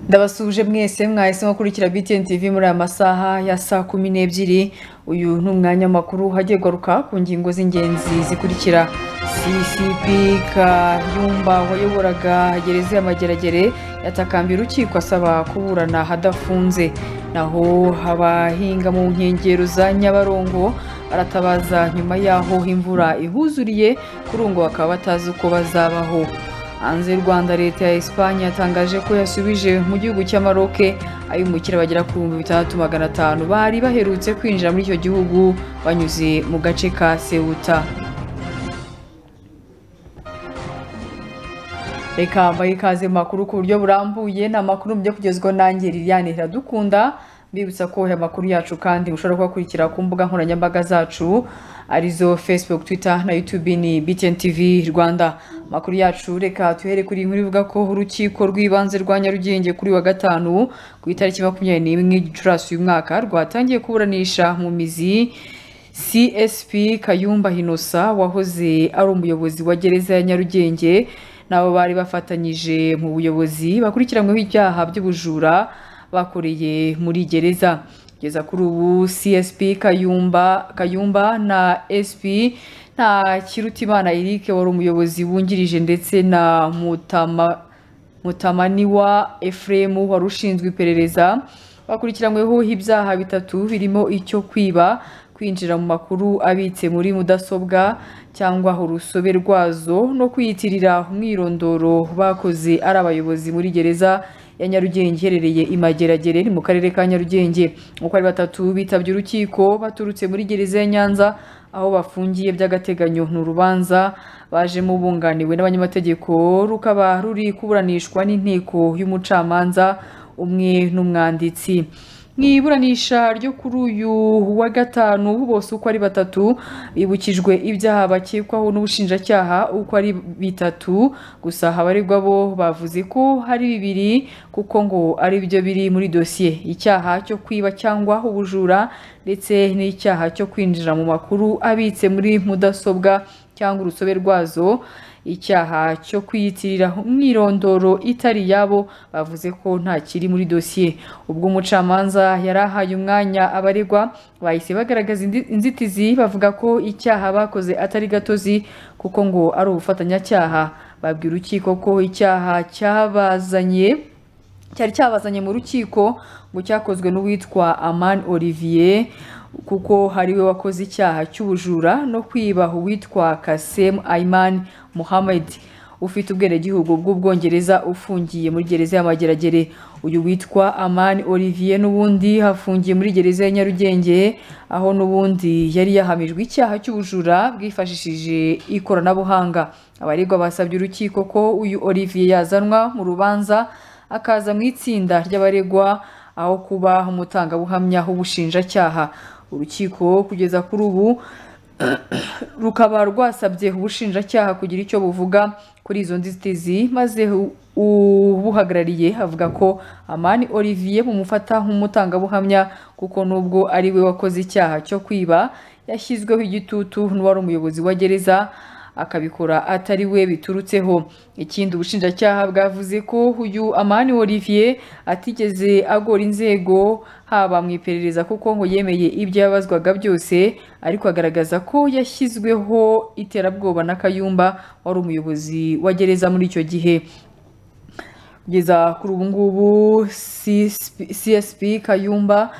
ndabasuhuje mwese mwahisemo kurikira btn tv muri aya masaha ya saa kumi n'ebyiri uyu ni umwanya makuru hagiye kugaruka ku ngingo z'ingenzi zikurikira ccp kayumba wayoboraga gereza ya mageragere yatakambiye urukiko asaba kuburana hadafunze naho abahinga mu nkengero za nyabarongo aratabaza nyuma y'aho imvura ihuzuriye kuri ubu ngo bakaba batazi uko bazabaho hanze y'u rwanda leta ya esipanye yatangaje ko yasubije mu gihugu cy'amaroke abimukira bagera ku bihumbi bitandatu magana atanu bari baherutse kwinjira muri icyo gihugu banyuze mu gace ka sewuta reka mbaye ikaze mu makuru ku buryo burambuye ni amakuru mujya kugezwaho nanjye liliane iradukunda mbibutsa ko aya makuru yacu kandi mushobora kubakurikira ku mbuga nkoranyambaga zacu arizo facebook twitter na youtube ni btn tv rwanda amakuru yacu reka tuhere kuri inkuru ivuga ko urukiko rw'ibanze rwa nyarugenge kuri wa gatanu ku itariki makumyabiri n'imwe gicurasi uyu mwaka rwatangiye kuburanisha mu mizi csp kayumba hinosa wahoze ari umuyobozi wa gereza ya nyarugenge n'abo bari bafatanyije mu buyobozi bakurikiranyweho ibyaha by'ubujura bakoreye muri gereza kugeza kuri ubu csp kayumba kayumba na sp nta kirutimana eric wari umuyobozi wungirije ndetse na mutama mutamaniwa ephraim wari ushinzwe iperereza bakurikiranyweho ibyaha bitatu birimo icyo kwiba kwinjira mu makuru abitse muri mudasobwa cyangwa urusobe rwazo no kwiyitirira umwirondoro bakoze ari abayobozi muri gereza ya Nyarugenge iherereye i Mageragere ni mu karere ka Nyarugenge uko ari batatu bitabye urukiko baturutse muri gereza ya Nyanza aho bafungiye by'agateganyo ni urubanza bajemo bunganiwe n'abanyamategeko rukaba ruri kuburanishwa n'inteko y'umucamanza umwe n'umwanditsi mu iburanisha ryo kuri uyu wa gatanu bose uko ari batatu bibukijwe ibyaha bakekwaho n'ubushinjacyaha uko ari bitatu gusa abaregwa bo bavuze ko hari bibiri kuko ngo ari byo biri muri dosiye icyaha cyo kwiba cyangwa ubujura ndetse n'icyaha cyo kwinjira mu makuru abitse muri mudasobwa cyangwa urusobe rwazo icyaha cyo kwiyitirira umwirondoro itari yabo bavuze ko nta kiri muri dosiye ubwo umucamanza yari ahaye umwanya abaregwa bahise bagaragaza inzitizi bavuga ko icyaha bakoze atari gatozi kuko ngo ari ubufatanyacyaha babwira urukiko ko icyaha cyabazanye cyari cyabazanye mu rukiko ngo cyakozwe n'uwitwa aman olivier kuko hari we wakoze icyaha cy'ubujura no kwiba uwitwa kasem ayman muhammed ufite ubwenegihugu bw'ubwongereza ufungiye muri gereza ya mageragere uyu witwa aman olivier n'ubundi afungiye muri gereza ya nyarugenge aho n'ubundi yari yahamijwe icyaha cy'ubujura bwifashishije ikoranabuhanga abaregwa basabye urukiko ko uyu olivier yazanwa mu rubanza akaza mu itsinda ry'abaregwa aho kuba umutangabuhamya w'ubushinjacyaha urukiko kugeza kuri ubu rukaba rwasabye ubushinjacyaha kugira icyo buvuga kuri izo nzitizi maze ubuhagarariye avuga ko amani olivier bumufata nk'umutangabuhamya kuko nubwo ari we wakoze icyaha cyo kwiba yashyizweho igitutu n'uwari umuyobozi wa gereza akabikora atari we biturutseho ikindi ubushinjacyaha bwavuze ko uyu amani olivier atigeze agora inzego haba mu iperereza kuko ngo yemeye ibyo yabazwaga byose ariko agaragaza ko yashyizweho iterabwoba na kayumba wari umuyobozi wa gereza muri icyo gihe kugeza kuri ubu ngubu csp kayumba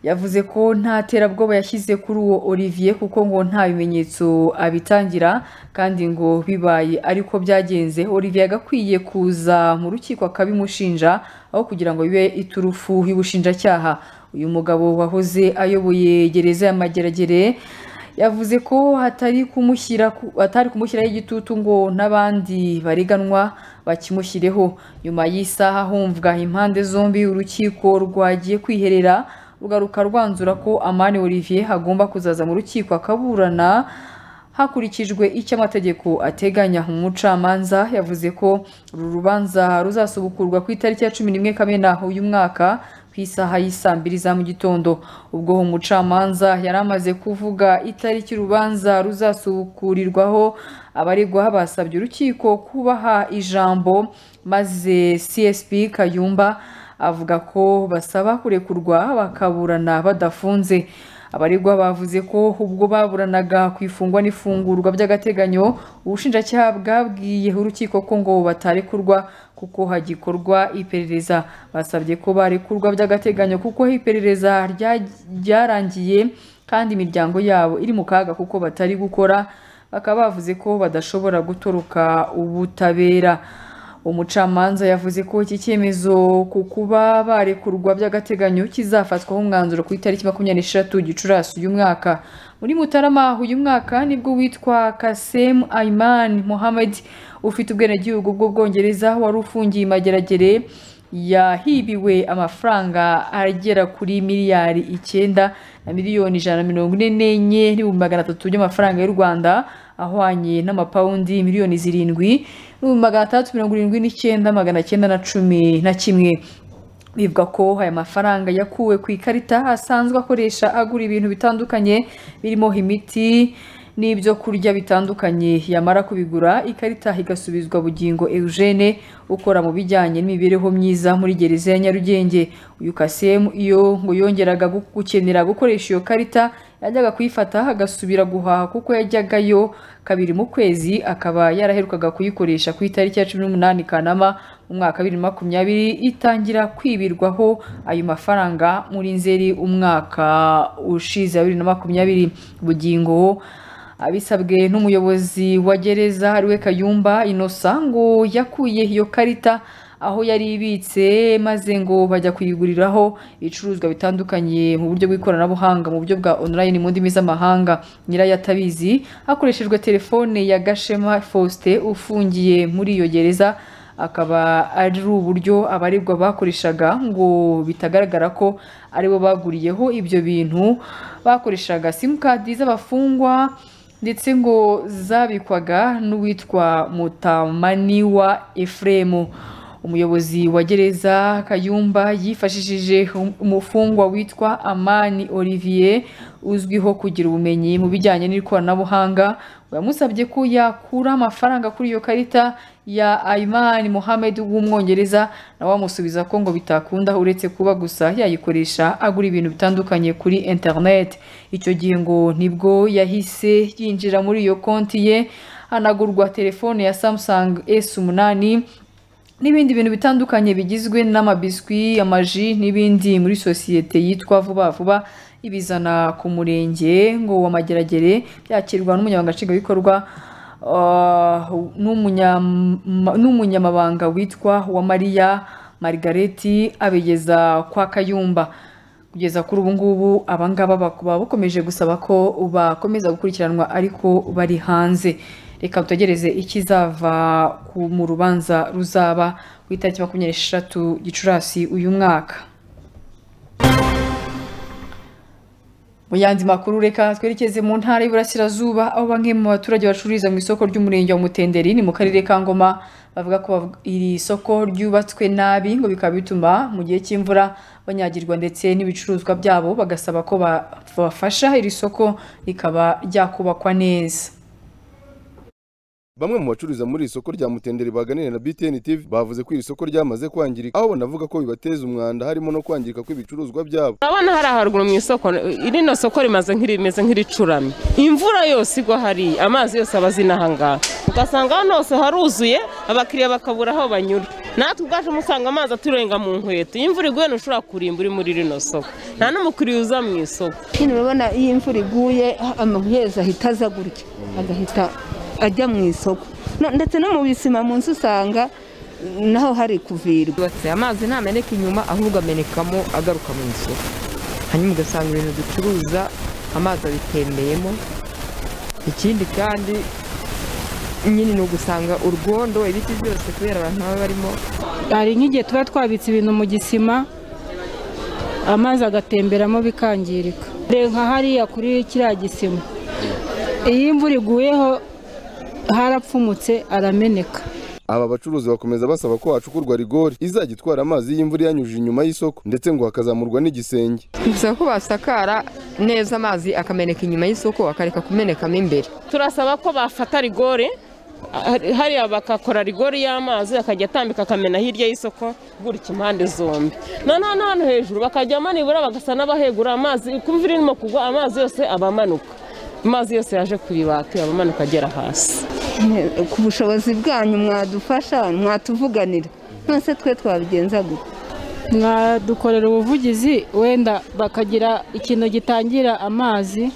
yavuze ko nta terabwoba yashyize kuri uwo olivier kuko ngo nta bimenyetso abitangira kandi ngo bibaye ariko byagenze olivier agakwiye kuza mu rukiko akabimushinja aho kugira ngo bibe iturufu y'ubushinjacyaha uyu mugabo wahoze ayoboye gereza ya mageragere yavuze ko hatari kumushyira atari kumushyiraho igitutu ngo n'abandi bareganwa bakimushyireho nyuma y'isaha humvwa impande zombi urukiko rwagiye kwiherera rugaruka rwanzura ko amani olivier agomba kuzaza mu rukiko akaburana hakurikijwe icyo amategeko ateganya umucamanza yavuze ko uru rubanza ruzasubukurwa ku itariki ya cumi n'imwe kamena uyu mwaka ku isaha y'isaa mbiri za mu gitondo ubwo umucamanza yari amaze kuvuga itariki urubanza ruzasubukurirwaho abaregwa basabye urukiko kubaha ijambo maze csp kayumba avuga ko basaba kurekurwa bakaburana badafunze abaregwa bavuze ko ubwo baburanaga ku ifungwa n'ifungurwa by'agateganyo ubushinjacyaha bwabwiyeho urukiko ko ngo batarekurwa kuko hagikorwa iperereza basabye ko barekurwa by'agateganyo kuko iperereza rya- ryarangiye kandi imiryango yabo iri mu kaga kuko batari gukora bakaba bavuze ko badashobora gutoroka ubutabera umucamanza yavuze ko iki cyemezo ku kuba barekurwa by'agateganyo kizafatwaho umwanzuro ku itariki makumyabiri n'eshatu gicurasi uyu mwaka muri mutarama uyu mwaka nibwo witwa kasem aiman mohamed ufite ubwenegihugu bw'ubwongereza wari ufungiye i mageragere yahibiwe amafaranga agera kuri miliyari icyenda na miliyoni ijana na mirongo ine n'enye n'ibihumbi magana atatu by'amafaranga y'u rwanda ahwanye n'amapawundi miliyoni zirindwi n'ibihumbi magana atandatu mirongo irindwi n'icyenda magana cyenda na cumi na kimwe bivuga ko aya mafaranga yakuwe ku ikarita asanzwe akoresha agura ibintu bitandukanye birimo imiti n'ibyo kurya bitandukanye yamara kubigura ikarita igasubizwa bugingo Eugene ukora mu bijyanye n'imibereho myiza muri gereza ya Nyarugenge uyu Kasemu iyo ngo yongeraga gu- gukenera gukoresha iyo karita yajyaga kuyifata agasubira guhaha kuko yajyagayo kabiri mu kwezi akaba yaraherukaga kuyikoresha ku itariki ya cumi n'umunani Kanama mu mwaka bibiri makumyabiri itangira kwibirwaho ayo mafaranga muri Nzeri umwaka ushize wa bibiri na makumyabiri bugingo abisabwe n'umuyobozi wa gereza ariwe Kayumba Innocent ngo yakuye iyo karita aho yari ibitse maze ngo bajya kuyiguriraho ibicuruzwa bitandukanye mu buryo bw'ikoranabuhanga mu buryo bwa online mu ndimi z'amahanga nyirayo atabizi hakoreshejwe telefone ya Gashema Faustin ufungiye muri iyo gereza akaba ari uburyo abaregwa bakoreshaga ngo bitagaragara ko aribo baguriyeho ibyo bintu bakoreshaga simukadi z'abafungwa ndetse ngo zabikwaga n'uwitwa mutamaniwa Ephraim umuyobozi wa gereza Kayumba yifashishije umufungwa witwa Amani Olivier uzwiho kugira ubumenyi mu bijyanye n'ikoranabuhanga yamusabye ko yakura amafaranga kuri iyo karita ya Ayman Mohamed w'umwongereza nawe amusubiza ko ngo bitakunda uretse kuba gusa yayikoresha agura ibintu bitandukanye kuri internet icyo gihe ngo nibwo yahise yinjira muri iyo konti ye hanagurwa telefone ya Samsung S8 n'ibindi bintu bitandukanye bigizwe n'amabiswi amaji n'ibindi muri sosiyete yitwa vuba vuba ibizana ku murenge ngo w'amageragere byakirwa n'umunyamabanga nshingwabikorwa ah, n'umunyama- n'umunyamabanga witwa Uwamariya margaret abigeza kwa kayumba kugeza kuri ubu ngubu abangaba bakaba bakomeje gusaba ko bakomeza gukurikiranwa ariko bari hanze reka dutegereze ikizava ku mu rubanza ruzaba ku itariki makumyabiri n'esheshatu gicurasi uyu mwaka Mu yandi makuru reka twerekeze mu ntara y'Iburasirazuba aho bamwe mu baturage bacururiza mu isoko ry'umurenge wa Mutenderi ni mu karere ka Ngoma bavuga ko bavuga- iri soko ryubatswe nabi ngo bikaba bituma mu gihe cy'imvura banyagirwa ndetse n'ibicuruzwa byabo bagasaba ko ba- babafasha iri soko rikaba ryakubakwa neza. Bamwe mu bacururiza muri iri soko rya Mutenderi baganira na BTN TV bavuze ko iri soko ryamaze kwangirika aho banavuga ko bibateza umwanda harimo no kwangirika kw'ibicuruzwa byabo urabona hariya haruguru mu isoko rino soko rimaze nk'irimeze nk'iricuramye imvura yose igwa hariya amazi yose aba azina aha ngaha ugasanga hano hose haruzuye abakiriya bakabura aho banyura natwe ubwacu musanga amazi aturenga mu nkweto iyo imvura iguye ntushobora kurimba uri muri rino soko nta n'umukiriya uza mu isoko nyine urabona iyo imvura iguye amabuye yose ahita aza gutya agahita ajya mu isoko No- ndetse no mu bisima mu nzu usanga naho hari kuvirwa yubatse amazi ntameneka inyuma ahubwo amenekamo agaruka mu isoko hanyuma ugasanga ibintu ducuruza amazi abitembeyemo ikindi kandi nyine ni ugusanga urwondo ibiti byose kubera abantu baba barimo hari nk'igihe tuba twabitse ibintu mu gisima amazi agatemberamo bikangirika Dore nka hariya kuri kiriya gisima iyo imvura iguyeho harapfumutse arameneka aba bacuruzi bakomeza basaba ko hacukurwa rigori izajya itwara amazi y'imvura iyanyujije inyuma y'isoko ndetse ngo hakazamurwa n'igisenge bisaba ko basakara neza amazi akameneka inyuma y'isoko akareka kumenekamo imbere turasaba ko bafata rigore hari- hariya bagakora rigori y'amazi akajya atambika akamena hirya y'isoko gutya impande zombi noneho no hano hejuru bakajya manibura bagasa n'abahegura amazi kuba imvura irimo kugwa amazi yose aba amanuka amazi yose yaje ku ibati aba amanuka agera hasi ku bushobozi bwanyu mwadufasha mwatuvuganira mwese twe twabigenza gute mwadukorera ubuvugizi wenda bakagira ikintu gitangira amazi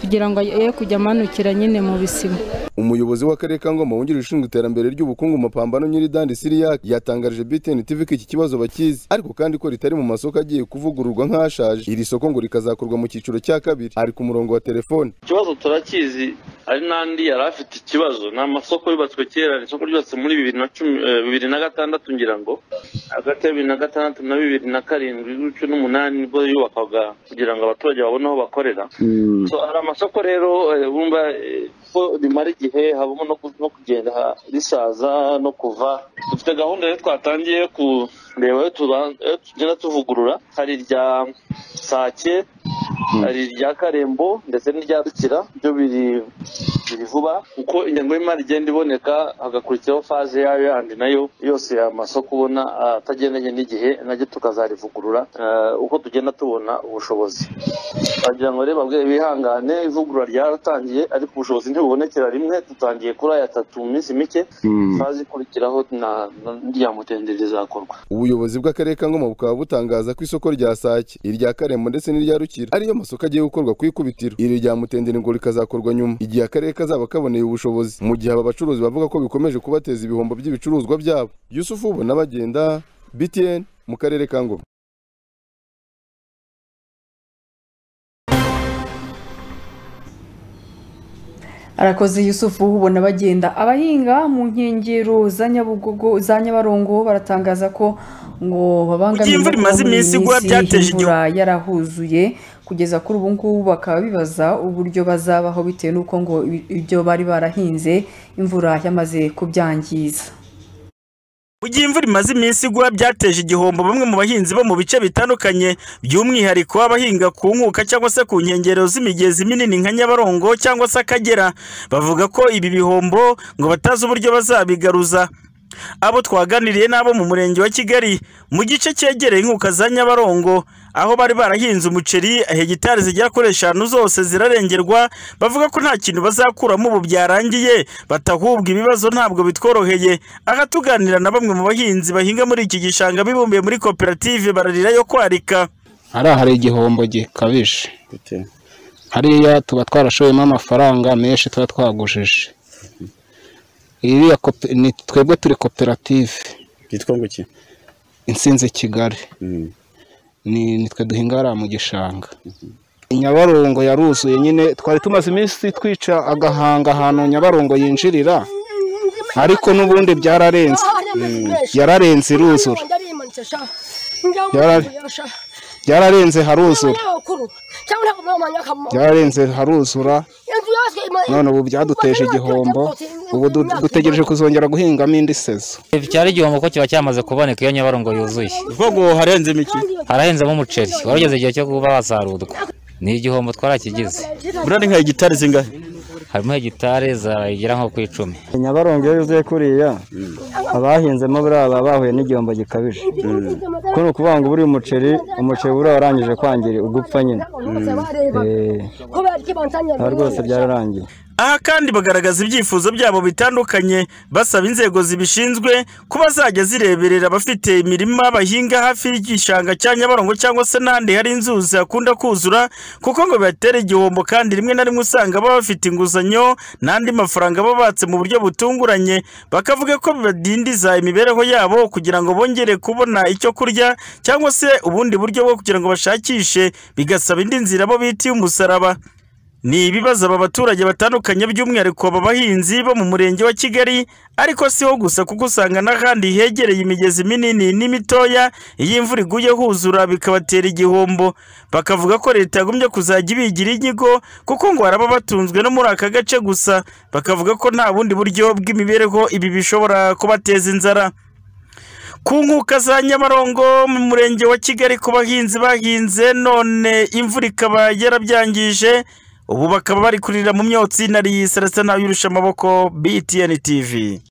kugira ngo ye kujya amanukira nyine mu bisima umuyobozi w'akarere ka ngoma wungirije ushinzwe iterambere ry'ubukungu mu mapambano nyiridandi siriya yatangarije btn tv ko iki kibazo bakizi ariko kandi ko ritari mu masoko agiye kuvugururwa nk'ashaje iri soko ngo rikazakorwa mu cyiciro cya kabiri ari ku murongo wa telefone ikibazo turakizi ari n'andi yari afite ikibazo ni amasoko yubatswe kera ni isoko ryubatse muri bibiri na cumi eh, bibiri na gatandatu ngira ngo hagati ya bibiri na gatandatu na bibiri na karindwi gutyo n'umunani nibwo yubakwaga kugira ngo abaturage babone aho bakorera So, hari amasoko rero eh, bumva eh, ko rimara igihe habamo no ku- no kugenda ha- risaza no kuva dufite gahunda rero twatangiye yo kureba ayo tuba- ayo tugenda tuvugurura hari irya sake hari irya karembo ndetse n'irya rukira byo biri biri vuba uko ingengo y'imari igenda iboneka hagakurikiraho faze yayo yandi nayo yose aya masoko ubona ah, atagendanye n'igihe naryo tukazarivugurura eh, uko tugenda tubona ubushobozi wagira ngo rero babwe bihangane ivugurura ryaratangiye ariko ubushobozi ntibubonekera rimwe dutangiye kuri aya atatu mu minsi mike faze ikurikiraho na- na- n'irya mutenderi rizakorwa ubuyobozi bw'akarere ka ngoma bukaba butangaza ko isoko rya sake irya karembo ndetse n'irya rukira ariyo masoko agiye gukorwa ku ikubitiro iri rya mutenderi ngo rikazakorwa nyuma igihe akarere kazaba kaboneye ubushobozi mu gihe aba bacuruzi bavuga ko bikomeje kubateza ibihombo by'ibicuruzwa byabo yusufu ubona bagenda btn mu karere ka ngoma arakoze yusufu ubona bagenda abahinga mu nkengero za Nyabugogo za nyabarongo baratangaza ko ngo babangamiwe Kugira imvura imaze iminsi igwa byateje igihu- imvura yarahuzuye kugeza kuri ubu ngubu bakaba bibaza uburyo bazabaho bitewe n'uko ngo ibi- ibyo bari barahinze imvura yamaze kubyangiza Mu gihe imvura imaze iminsi igwa byateje igihombo bamwe mu bahinzi bo mu bice bitandukanye by'umwihariko abahinga ku nkuka cyangwa se ku nkengero z'imigezi minini nka Nyabarongo cyangwa se Akagera bavuga ko ibi bihombo ngo batazi uburyo bazabigaruza abo twaganiriye n'abo mu murenge wa Kigali mu gice cyegereye inkuka za Nyabarongo aho bari barahinze umuceri hegitari zigera kuri eshanu zose zirarengerwa bavuga ko nta kintu bazakuramo ubu byarangiye batahubwa ibibazo ntabwo bitworoheye aha tuganira na bamwe mu bahinzi bahinga muri iki gishanga bibumbiye muri koperative bararira yo kwarika hariya hari igihombo gikabije hariya tuba twarashoyemo amafaranga menshi tuba twagujije iriya kope- ni twebwe turi koperative byitwa ngo iki insinzi kigali Mm. ni nitwe duhinga hariya mu gishanga nyabarongo yaruzuye nyine twari tumaze iminsi twica agahanga ahantu nyabarongo yinjirira ariko n'ubundi byararenze yararenze iruzura Yarari- byararenze haruzura byararenze haruzura none ubu byaduteje igihombo ubu du- dutegereje kuzongera guhingamo indi sezo cyari igihombo ko kiba cyamaze kuboneka iyo nyabarongo yuzuye ubwo harenzemo iki harahenzemo umuceri wari ugeze igihe cyo kuba wasarurwa ni igihombo twarakigize burari nka hegitari zingahe harimo hegitari zagera nko ku icumi nyabarongo iyo yuzuye kuriya abahinzemo buriya baba bahuye n'igihombo gikabije kuko ni ukuvuga ngo buriya umuceri umuceri buriya warangije kwangirika ugupfa nyine Eh, aha rwose byararangiye aha kandi bagaragaza ibyifuzo byabo bitandukanye basaba inzego zibishinzwe ko bazajya zireberera abafite imirima bahinga hafi y'igishanga cya nyabarongo cyangwa se n'ahandi hari inzuzi hakunda kuzura kuko ngo bibatera igihombo kandi rimwe na rimwe usanga baba bafite inguzanyo n'andi mafaranga babatse mu buryo butunguranye bakavuga ko bibadindiza imibereho yabo kugira ngo bongere kubona icyo kurya cyangwa se ubundi buryo bwo kugira ngo bashakishe bigasaba indi nzira bo bitiye umusaraba ni ibibazo aba baturage batandukanye by'umwihariko aba bahinzi bo mu murenge wa Kigali ariko siho gusa kuko usanga n'ahandi hegereye imigezi minini n'imitoya iyo imvura iguye huzura bikabatera igihombo bakavuga ko leta yagombye kuzajya ibigira inyigo kuko ngo hari ababatunzwe no muri aka gace gusa bakavuga ko nta bundi buryo bw'imibereho ibi bishobora kubateza inzara ku nkuka za nyabarongo mu murenge wa kigali ku bahinzi bahinze none imvura ikaba yarabyangije ubu bakaba bari kurira mu myotsi nariyi Celestin Yurusha amaboko BTN TV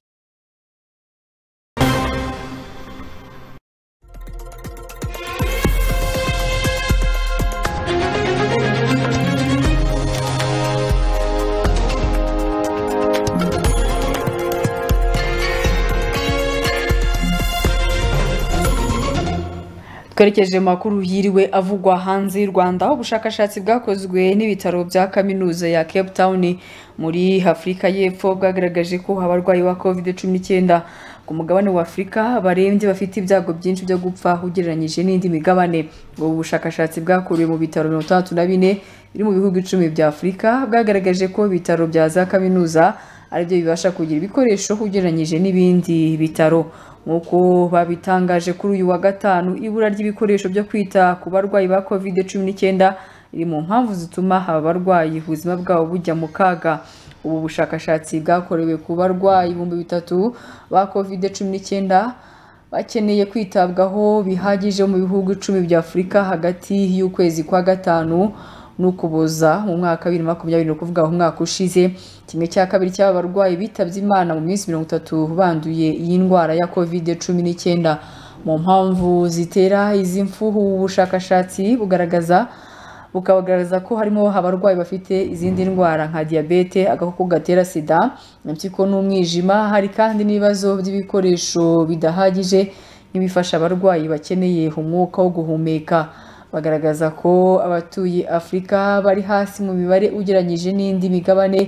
twerekeje mu makuru yiriwe avugwa hanze y'u rwanda aho ubushakashatsi bwakozwe n'ibitaro bya kaminuza ya cape town muri afurika y'epfo bwagaragaje ko abarwayi ba covid cumi n'icyenda ku mugabane wa afurika barembye bafite ibyago byinshi byo gupfa ugereranyije n'indi migabane ubu bushakashatsi bwakorewe mu bitaro mirongo itandatu na bine biri mu bihugu icumi bya afurika bwagaragaje ko ibitaro bya za kaminuza aribyo bibasha kugira ibikoresho ugereranyije n'ibindi bitaro nk'uko babitangaje kuri uyu wa gatanu ibura ry'ibikoresho byo kwita ku barwayi ba covid cumi n'icyenda riri mu mpamvu zituma aba barwayi ubuzima bwabo bujya mu kaga ubu bushakashatsi bwakorewe ku barwayi ibihumbi bitatu ba covid cumi n'icyenda bakeneye kwitabwaho bihagije mu bihugu icumi bya afurika hagati y'ukwezi kwa gatanu n'ukuboza mu mwaka wa bibiri na makumyabiri ni ukuvuga umwaka ushize kimwe cya kabiri cy'aba barwayi bitabye imana mu minsi mirongo itatu banduye iyi ndwara ya kovide cumi n'icyenda mu mpamvu zitera izi mfu ubu bushakashatsi bugaragaza bukagaragaza ko harimo abarwayi bafite izindi ndwara nka diyabete agakoko gatera sida impyiko n'umwijima hari kandi n'ibibazo by'ibikoresho bidahagije nk'ibifasha abarwayi bakeneye umwuka wo guhumeka bagaragaza ko abatuye afurika bari hasi mu mibare ugereranyije n'indi migabane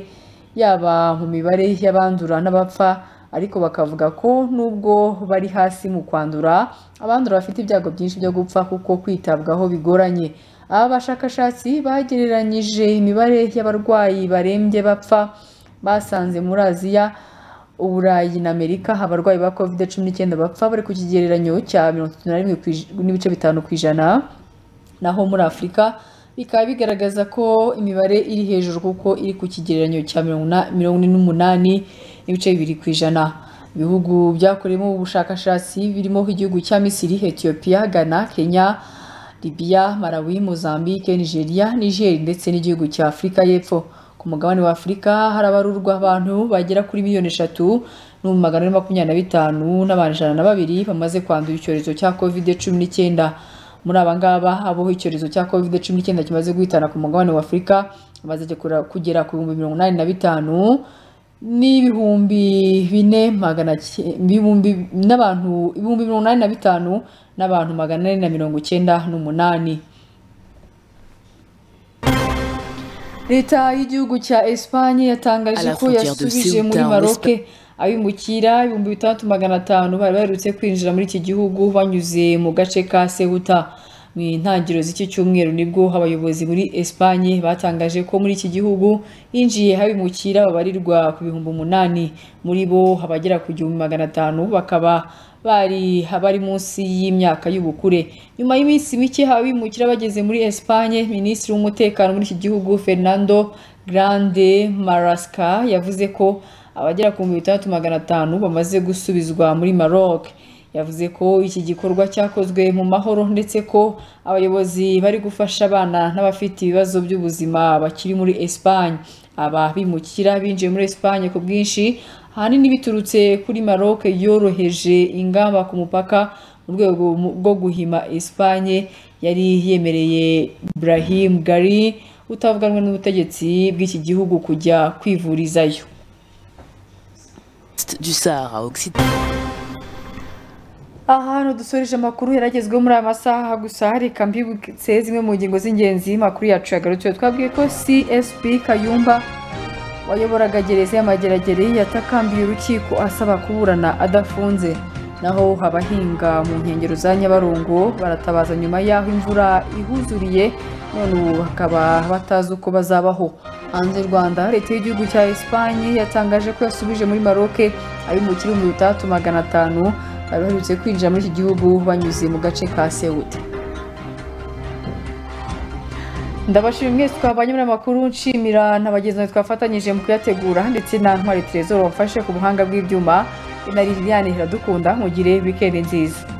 yaba mu mibare y'abandura n'abapfa ariko bakavuga ko nubwo bari hasi mu kwandura abandura bafite ibyago byinshi byo gupfa kuko kwitabwaho bigoranye aba bashakashatsi bagereranyije imibare y'abarwayi barembye bapfa basanze muri aziya uburayi na amerika abarwayi ba covid cumi n'icyenda bapfa bari ku kigereranyo cya mirongo itatu na rimwe n'ibice bitanu ku ijana naho muri afurika bikaba bigaragaza ko imibare iri hejuru kuko iri ku kigereranyo cya mirongo ine n'umunani n'ibice bibiri ku ijana ibihugu byakoreyemo ubushakashatsi birimo igihugu cya misiri etiyopiya ghana kenya libiya malawi mozambique nigeria niger ndetse n'igihugu cya afurika y'epfo ku mugabane wa afurika harabarurwa abantu bagera kuri miliyoni eshatu n'ibihumbi magana ane makumyabiri na bitanu n'abantu ijana na babiri bamaze kwandura icyorezo cya covid cumi n'icyenda muri aba ngaba abo icyorezo cya covid cumi n'icyenda kimaze guhitana ku mugabane wa afurika bamaze kugera ku bihumbi mirongo inani na bitanu n'ibihumbi bine magana ibihumbi n'abantu ibihumbi mirongo inani na bitanu n'abantu magana ane na mirongo icyenda n'umunani leta y'igihugu cya esipanye yatangaje ko yasubije muri maroke abimukira ibihumbi bitandatu magana atanu bari baherutse kwinjira muri iki gihugu banyuze mu gace ka sehuta mu ntangiriro z'iki cyumweru nibwo abayobozi muri esipanye batangaje ko muri iki gihugu hinjiye abimukira babarirwa ku bihumbi umunani muri bo abagera ku gihumbi magana atanu bakaba bari abari munsi y'imyaka y'ubukure nyuma y'iminsi mike abimukira bageze muri esipanye minisitiri w'umutekano muri iki gihugu fernando grande marasca yavuze ko abagera ku bihumbi bitandatu magana atanu bamaze gusubizwa muri Maroc yavuze ko iki gikorwa cyakozwe mu mahoro ndetse ko abayobozi bari gufasha abana n'abafite ibibazo by'ubuzima bakiri muri Espagne aba bimukira binjiye muri Espagne ku bwinshi ahanini biturutse kuri Maroc yoroheje ingamba ku mupaka mu rwego rwo guhima Espagne yari yemereye Ibrahim Gari utavuganwe n'ubutegetsi bw'iki gihugu kujya kwivurizayo du Sahara ahantu dusoreje amakuru yaragezweho muri aya masaha gusa reka mbibutse zimwe mu ngingo z'ingenzi amakuru yacu yagarutse twabwiye ko csp kayumba wayoboraga gereza y'amageragere yatakambiye urukiko asaba kuburana adafunze naho abahinga mu nkengero za nyabarongo baratabaza nyuma y'aho imvura ihuzuriye none ubu bakaba batazi uko bazabaho hanze y'u rwanda leta y'igihugu cya esipanye yatangaje ko yasubije muri maroke abimukira ibihumbi bitandatu magana atanu bari baherutse kwinjira muri iki gihugu banyuze mu gace ka sewuta ndabashimira mwese twabanye muri amakuru nshimira n'abagenzi twafatanyije mu kuyategura ndetse na ntwari terezoro wamfashe ku buhanga bw'ibyuma na liliane iradukunda mugire wikendi nziza